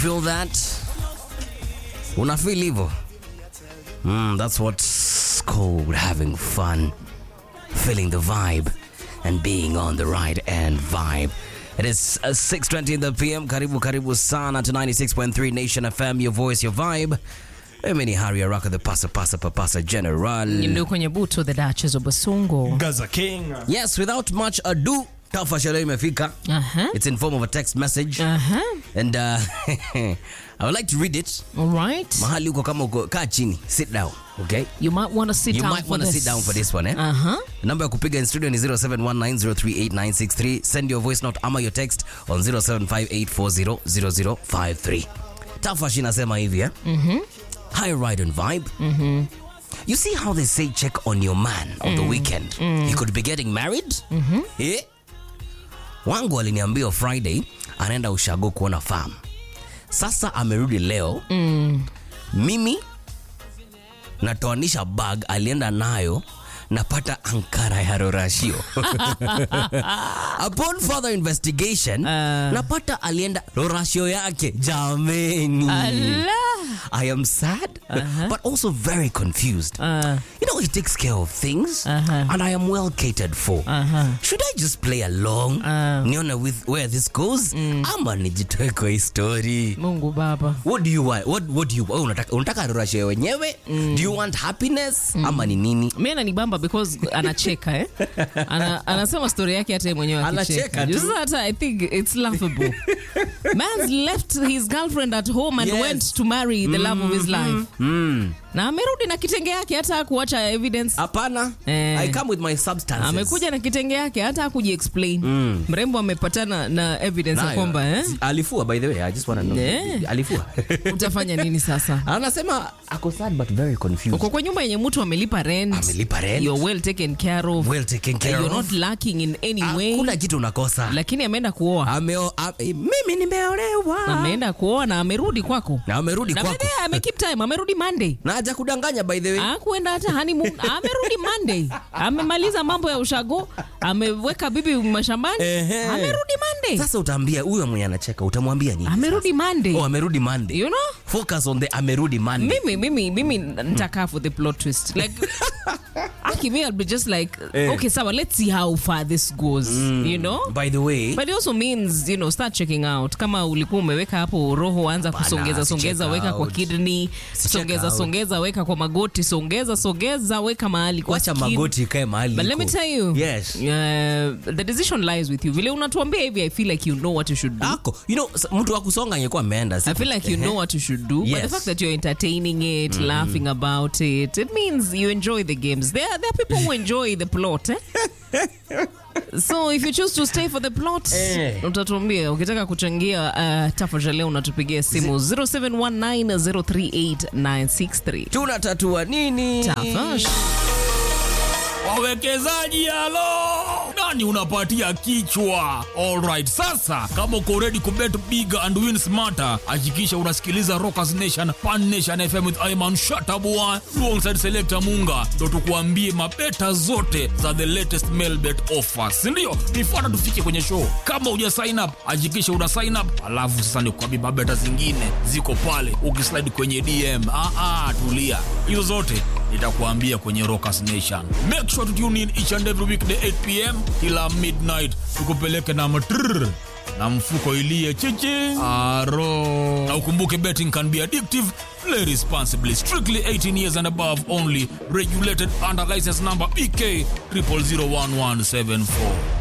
Feel that? Una feel hivyo? Mm, that's what's called having fun. Feeling the vibe and being on the right end vibe. It is uh, 6.20 in the PM. Karibu karibu sana to 96.3 Nation FM, your voice, your vibe. Mimi ni Harry Araka, the pasa pasa papasa general. ndio kwenye buto the Duchess of Basungo. Gaza King. Yes, without much ado, tafa sherehe imefika. Aha. It's in form of a text message. Aha. And uh, I would like to read it. All right. Mahali uko kama uko, kaa chini, sit down, okay? You might want to sit You down might for want to this. sit down for this one, eh? Uh-huh. Namba ya kupiga in studio ni 0719038963. Send your voice note ama your text on 0758400053. Tafash inasema hivi eh? High ride and vibe. You see how they say check on your man on the weekend. He could be getting married. Eh? Wangu aliniambia Friday anaenda ushago kuona farm. Sasa amerudi leo. Mimi natoanisha bag alienda nayo napata ankara ya rorashio upon further investigation napata alienda rorashio yake jameni Allah. i am sad but also very confused Uh, you know he takes care of things Uh-huh. and i am well catered for uh-huh. should i just play along Uh. nione with where this goes ama nijitoe kwa hii story Mungu baba. what do you want what, what do you wewe unataka unataka rorashio wenyewe do you want happiness ama ni nini mi ananibamba because anacheka eh? Ana, anasema story yake hata yeye mwenyewe Anacheka akicheka tu. Sasa hata i think it's laughable man's left his girlfriend at home and Yes. went to marry the love of his life na amerudi na kitenge yake hata kuacha evidence hapana Eh. i come with my substances amekuja na kitenge yake hata kujiexplain mrembo amepatana na evidence ya Nayo. kwamba eh? alifua by the way i just want to know Eh. alifua utafanya nini sasa anasema ako sad but very confused uko kwa nyumba yenye mtu amelipa rent Amelipa rent. you're well taken care of well taken care you're of not lacking in any way hakuna kitu unakosa lakini ameenda kuoa Ameo, a, mimi nimeolewa ameenda kuoa na amerudi kwako na amerudi na kwako baadaye amekeep time amerudi monday na haja kudanganya by the way akuenda hata honeymoon amerudi monday amemaliza mambo ya ushago ameweka bibi mashambani Ehe. amerudi monday sasa utaambia huyo mwenye anacheka utamwambia nini amerudi monday oh amerudi monday you know focus on the amerudi monday mimi mimi mimi nitakaa for the plot twist like aki me I'll be just like Eh. okay sawa let's see how far this goes you know by the way but it also means you know start checking out kama ulikuwa umeweka hapo roho anza Bana, kusongeza si songeza check weka kwa out. kidney Si check songeza out. songeza weka kwa magoti songeza songeza weka mahali kwa wacha skin. magoti ikae mahali But let me iko. tell you, yes uh, the decision lies with you. Vile unatuambia hivi, I feel like you know what you should do. ako you know s- mtu wa kusonga angekuwa ameenda I feel like you know what you should do. But the Yes. fact that you're entertaining it, laughing about it, it means you enjoy the games. There, there are people who enjoy the plot. Eh? so if you choose to stay for the plot Eh. utatuambia ukitaka kuchangia uh, tafadhali leo unatupigia simu 0719038963 tunatatua nini Tafash. Wawekezaji halo, nani unapatia kichwa? Alright, sasa kama uko ready kubet big and win smarter, hakikisha unasikiliza Rockers Nation Pan Nation FM with Ayman Shatabua alongside Selector Munga, ndo tukuambie mabeta zote za the latest mail bet offers, si ndio? Nifuata tufike kwenye show. Kama uja sign up, hakikisha una sign up, alafu sasa nikuambie mabeta zingine ziko pale, ukislide kwenye DM. Ah, ah, tulia, hizo zote nitakuambia kwenye Rockers Nation. Make sure to tune in each and every weekday 8 pm kila midnight, tukupeleke na matrrr na mfuko ilie chichi aro. Na ukumbuke betting can be addictive. Play responsibly. Strictly 18 years and above only. Regulated under license number BK 00011774.